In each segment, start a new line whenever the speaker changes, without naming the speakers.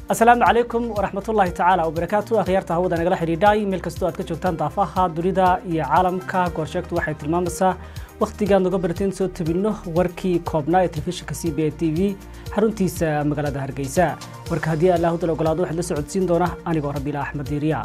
asalaamu calaykum waraxmatullaahi tacaala wabarakaatu akhyaarta hawada nagala xidhiidhay meel kastoo aad ka joogtaan daafaha dunida iyo caalamka goorsheegtu waxay tilmaamaysaa wakhtigaan noga barateen soo tabinno warkii koobnaa ee telefishinka c b a t v xaruntiisa magaalada hargeysa warka haddii allaahudal ogolaado waxaad la socodsiin doona anigoo rabiila axmed diiriya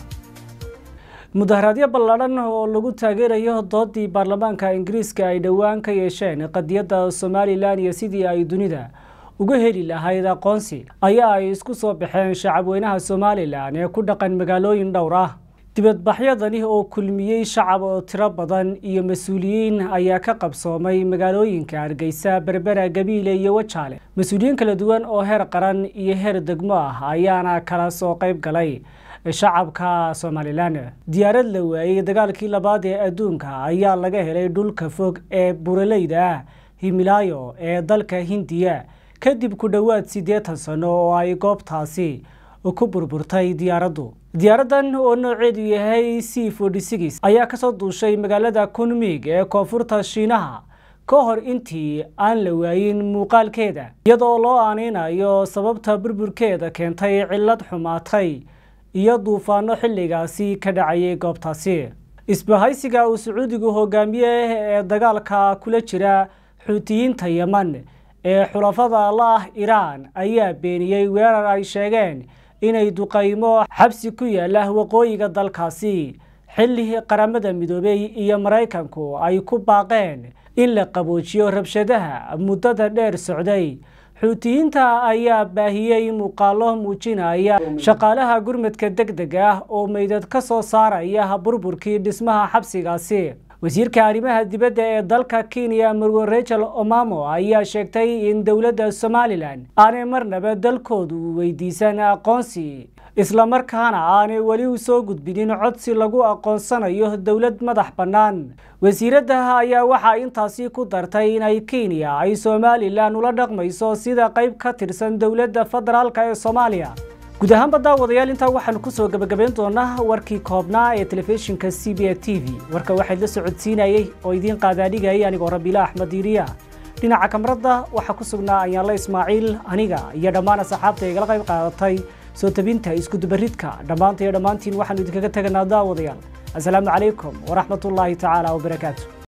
mudaharaadyo ballaadhan oo lagu taageerayo doodii baarlamaanka ingiriiska ay dhowaan ka yeesheen qadiyadda somalilan iyo sidii ay dunida uga heli lahayd aqoonsi ayaa ay isku soo baxeen shacabweynaha somalilan ee ku dhaqan magaalooyin dhowr ah dibadbaxyadani oo kulmiyey shacab oo tiro badan iyo mas-uuliyiin ayaa ka qabsoomay magaalooyinka hargeysa berbera gabiile iyo wajaale mas-uuliyiin kala duwan oo heer qaran iyo heer degmo ah ayaana kala soo qayb galay shacabka somalilan diyaarad la waayey dagaalkii labaad ee adduunka ayaa laga helay dhulka fog ee buraleyda ah himilaayo ee dalka hindiya kadib ku dhowaad siddeetan sano oo ay goobtaasi ku burburtay diyaaraddu diyaaraddan oo nooceedu yahay c forty six ayaa kasoo duushay magaalada kunmig ee koonfurta shiinaha ka hor intii aan la waayin muuqaalkeeda iyadoo loo aaneynayo sababta burburkeeda keentay cillad xumaatay iyo duufaano xilligaasi ka dhacayay goobtaasi isbahaysiga uu sacuudigu hogaamiye ee dagaalka kula jira xuutiyiinta yeman ee xulafada la ah iraan ayaa beeniyey weerar ay sheegeen inay duqaymo xabsi ku yaala waqooyiga dalkaasi xilli qaramada midoobey iyo maraykanku ay ku baaqeen in la qaboojiyo rabshadaha muddada dheer socday xuutiyiinta ayaa baahiyey muuqaalo muujinaya shaqaalaha gurmadka deg deg ah oo meydad ka soo saaraya burburkii dhismaha xabsigaasi wasiirka arrimaha dibadda ee dalka kenya marwe rachel omamo ayaa sheegtay in dowladda somalilan aanay marnaba dalkoodu weydiisan aqoonsi islamarkaana aanay weli u soo gudbinin codsi lagu aqoonsanayo dowlad madax bannaan wasiiradda ayaa waxaa intaasi ku dartay inay kenya ay somalilan ula dhaqmayso sida qayb ka tirsan dowladda federaalka ee soomaaliya guud ahaanba daawadayaal intaa waxaanu kusoo gabagabayn doonaa warkii koobnaa ee telefishinka c b a t v warka waxayd la socodsiinayey oo idiin qaadaadhigayay anigoo rabiila axmed diiriya dhinaca kamarada waxaa ku sugnaa ayaanla ismaaciil aniga iyo dhammaan asxaabta igala qayb qaadatay soo tabinta iskudubaridka dhammaanta iyo dhammaantiin waxaanu idinkaga teganaa daawadayaal assalaamu calaykum waraxmatullaahi tacaala wabarakaatu